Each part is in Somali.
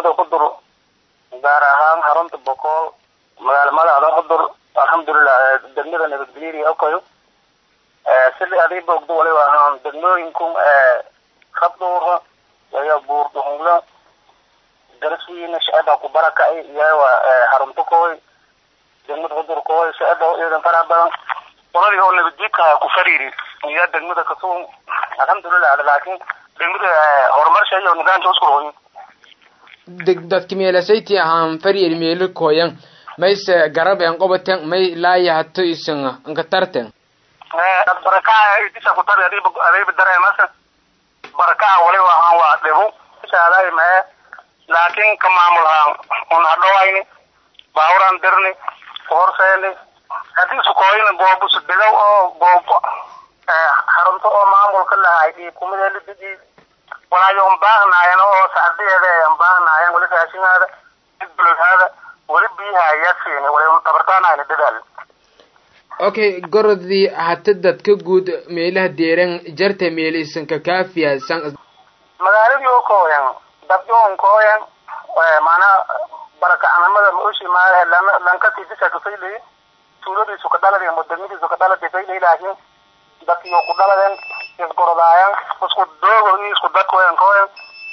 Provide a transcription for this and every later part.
degmada qudur gaar ahaan xarunta bokool magaala madaxda qudur alxamdulilah degmada nabadgelyada okayo sida adiiba ogdo waliba ahaan degmooyinku rabduura iyo buurdhungla daraswiina shacaba ku barakacay iyawa xarunta kooy degmada qudur kooy shacaba iidan faraha badan qoladii oo nabadjiidka ku fariiri iyo degmada kasuun alxamdulilah laakiin degmada horumarsha iyo nidaamka isku royin deg dadki meelasayti ahaan faryel meelo koyan mayse garab en qobaten may laaya hato isan nkatarten barakaha idisa ku tari adiiba adiiba dareemasa barakaha waliba ahaan waa dhibu shaaday mae laakiin ka maamul ahaan un hadhowayni baaburan dirni horseeni haddii sukooyina boobus bilow oo boobo xarunto oo maamulka lahay dhiib kumideelididii walaayo un baahnaayeen oo sacdiyeeda an baahnaayeen weli raashinhaada bulhaada weli biyaha ayaa siini wali un tabartaanayna dadaal okay gorodii hata dadka guud meelaha deeran jarta meel isanka kaafiyasan magaaladii oo kooyan dadyoon kooyan maanaa barakacanimada maushi maahe lankasii disa kafaylay tuuladiisu ka dhaladi ama degmadiisu ka dhaladi faylay laakiin dadkii ku dhaladeen isgorodaayan isku doogo iyo isku dadkooyan kooyan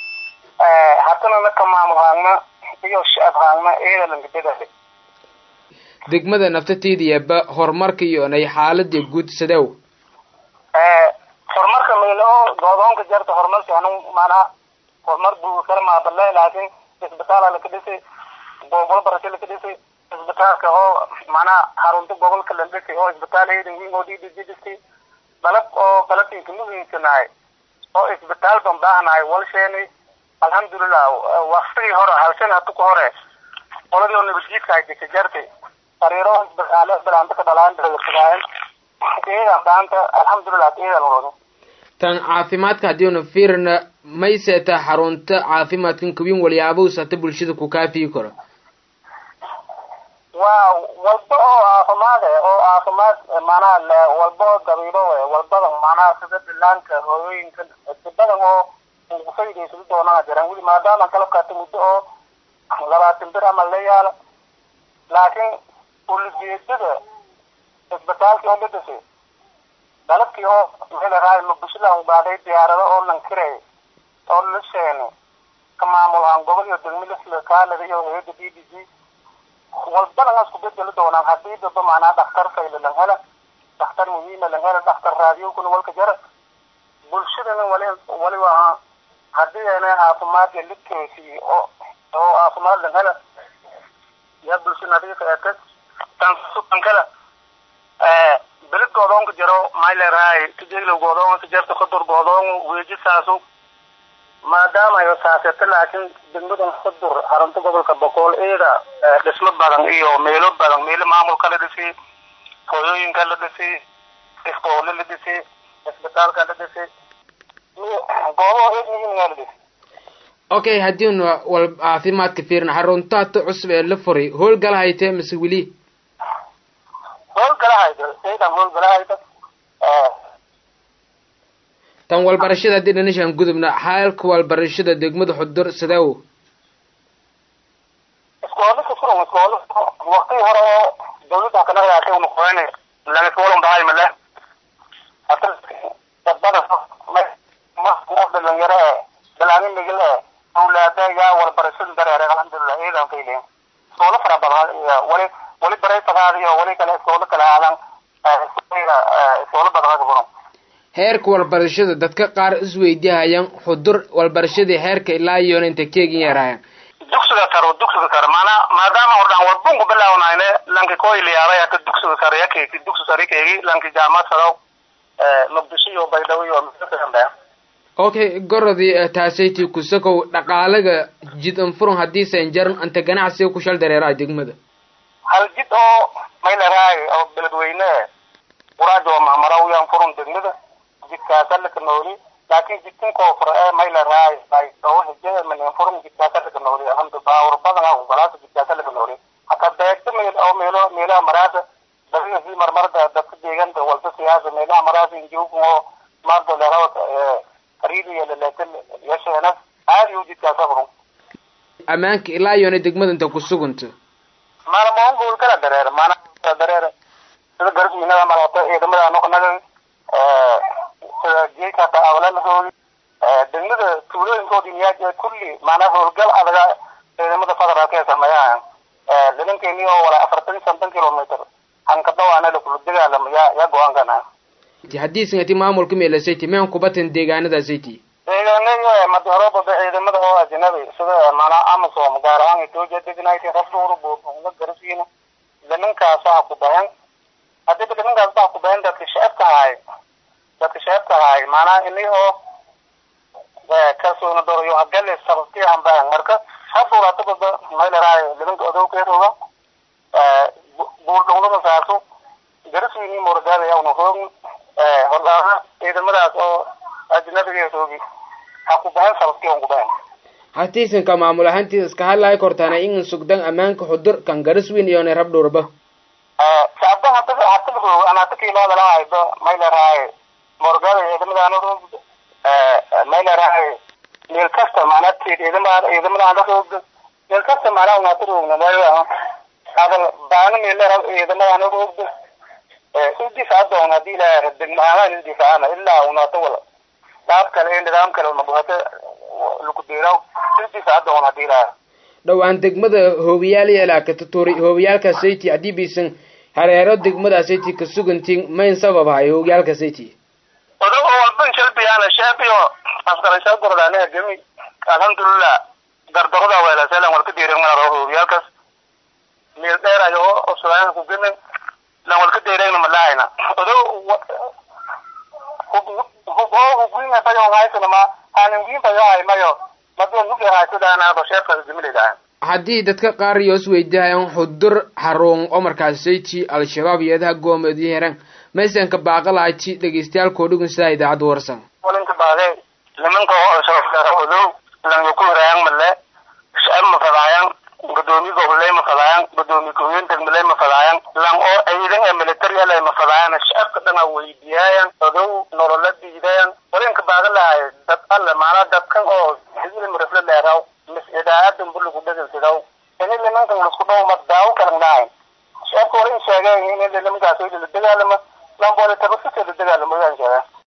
hatana naka maamul haagna iyo shacab haagna iyada lankadadaale degmada naftateediyaba horumarka iyo nay xaalada guud sadew horumarka mayl oo goodoonka jarta horumarka anu maanaa horumar buu kala maabale laakiin isbitaala laka dhisay boobolo barasho laka dhisay isbitaalka oo maanaa xarunta gobolka la dhisay oo isbitaal eedan wiin oo dhidiji dhisay dalab oo dalabinka muhiimsanahay oo isbitaal ban baahnahay walsheeni alxamdulilah waktigii hore halshan hatu ka hore qoladii oo nabadjiidka ay dhisay jartay sariiro bilaanta ka dhalaan dawasadaayan iyadan daanta alxamdulilah iyadan wado tan caafimaadka haddiinu fiirna mayseta xarunta caafimaadkan kawin walyaabahus hata bulshada ku kaafiyi karo waa walba oo caafimaad e oo caafimaad maanaha walba oo dabiilo e walbadan maanaha sida bilaanka hooyooyinka sibadan oo kufaydaysa doonaa jiran weli maadaama kalabkaata muddo oo labaatan bir ama la yaala laakiin ulijeedada isbitaalkii oo la dhisay dalabkii oo melahay mabushidan baaday diyaarado oo lankiray oo la sheeni ka maamul ahaan gobol iyo degmo lasla kaalada iyo hayada b b c walbana isku bedeli doonaan hadii daba macnaa dhaktar fayla lan hela dhaktar muhiima lan hela dhaktar raadiyokuna walka jara bulshadana wali waliba ahaa hadii ana caafimaadka la toosiye oo oo caafimaad lan hela yaa bulsha nadiif eetag tan tan kale belid goodoonka jaro maylerahay kajeglow goodoonka kajarta kudur goodoon weejisaasu maadaama ayo saaseta laakiin degmadan kudur xarunta gobolka boqool eeda dhismo badan iyo meelo badan meelo maamulka la dhisay hooyooyinka la dhisay iskoole la dhisay isbitaalka la dhisay goobaha eed muhiimgaa la dhisay okay haddiinu wal caafimaadka fiirna xarunta hata cusub ee la furay howlgalahaytee mise weli howlgalahayda saydan howlgalahayda tan walbarashada haddii dhanishaan gudubna xaalka walbarashada degmada xudur sideew iskoole ka furan iskoole waqtigii hore oo dawladda kana raasay una qoyne laga iskoolan bahay male hata dadbada dhalinyaro e dalaanin migil e awlaada yaa walbarashada dareere alxamdulilah iyadan kayleen iskoole fara badan wali wali baraytagaada iyo wali kale iskoole kale aadan iskoole badan ka furan heerka walbarashada dadka qaar isweydiihayaan xudur walbarashadii heerka ilaa iyona inta keegin yaraayan dugsiga sare dugsiga sare maanaa maadaama hordhaan walbunku bilaawnayne lanki koyliyaabay hata dugsiga sare yakeegi dugsi sare keegi lanki jaamad sadow muqdisho iyo baydhabo iyo mea okay gorodii taasayti kusakow dhaqaalaga jid anfurun haddiisan jaran anta ganacsiga ku shal dareeraa degmada hal jid oo maylaraay oo beledweyne quraajo mahmarawyaan furun degmada jidkaasallaka nooli laakiin jidkin koofur ee maylaraay oo hijada manin furun jidkaasallaka nooli alhamdu baawur badan ah galaasa jidkaasallaka nooli hata beegta meel oo meelo meelaha maraasa dadinasi marmarda dadka deeganta walba siyaasa meelaha maraasa injoogin oo maardo leerawa kariidi iyo leleetan yasheenas aadi u jidkaasa furun ammaanka ilaa iyona degmada inta ku sugunta mana maun bul kala dareer mana kala dareer sida garbiinada malato ciidamada noqonaga sida geeka ta awlalahooda degmada tuulooyinkoodii niyaa kulli maanaa howlgal adaga ciidamada federaalka ee sameeyaan nimankeeni oo wala afartan shantan kilomitr hanka dhawaana lakula dagaalamo yaa yaa go-aankana haddii singati maamulka meelasayti meen kubatan deegaanadaasaytii deegaanada madaroobada ciidamada oo ajnabi sida maanaa amasom gaar ahaan etoobiya degnayt rafduura buufunga garasiina nimankaasa ha ku bahan hadiiba nimankaasba ha ku bahan dadka shacabka ahay dadka shacabka ahay maanaa ini oo kalsoona doorayo hagale sababti aan bahan marka haduuratabada maylaraay nimanka odowkeeroga buurdhowlada saaso garasiini muragaadaya una roogni hordaaha ciidamadaas oo ajnabigeedoogi ha ku bahan sababti on ku bahan hatiisanka maamul ahaantiisa iska hadlahay kortaana in sugdan ammaanka xudur kan gariswiin iyona rabdhowrba shacabda hada hada roog anata kiilaada lahaydo maylaraay muragaada ciidamadaana roog maylaraay meel kasta maanaa ciidamada ciidamada roog meel kasta maanaa unata roogna meel hadal baana meelera ciidamadaana roogda isdifaadoon hadii ilaa degmahaan isdifaacana ilaa unata wala dhaab kale ee nidaam kale mabuhata lakudeeraw isdifaadoon hadii ilaa dhowaan degmada hoobiyaal yeelaaka tuturi hoobiyaalka sayti haddii biisan hareero degmada sayti ka sugantiin mayn sabab hay hoobiyaalka sayti odag oo walban shalbiyaana shaabiyo asqarashaa gordaaneha gemi alhamdulillah gardarada weelaseelan walka diiran mara hoobiyaalkaas meel dheer ayo osulaana ku gemen lan walka deerayna malahayna odo huboo hubwinga tayo haysana ma haningiin tayo haymayo madoo nuge haysadaana basheerkaas gemilaydahan haddii dadka qaar yoos weydihayan xudur xarun oo markaas sayti al-shabaab iyadaha goomeedyo heran maysanka baaqalahayti dhegeystayaal dhugun sidaa idaacadda warsan walinka baade nimanka oo shababka odow lan ku hirayan male shacab ma fadaayan gudoomiye goboley ma fadaayan gudoomiye ku-hogeen degmaley ma fadaayan lan oo ciidan ee military alay ma fadaayan shacabka dhana weydiyaayan odow nolola diidayan walinka baaga lahay dad alle maanaa dadkan oo hizli mirifle leeraw mis idaacadan buligu dhegeysidaw ini nimankan lasku dhaw ma daawo kalan lahayn shacabka wala in sheegeen in nimankaas la dagaalama lamboole tabasita la dagaalamo yaan sheegaa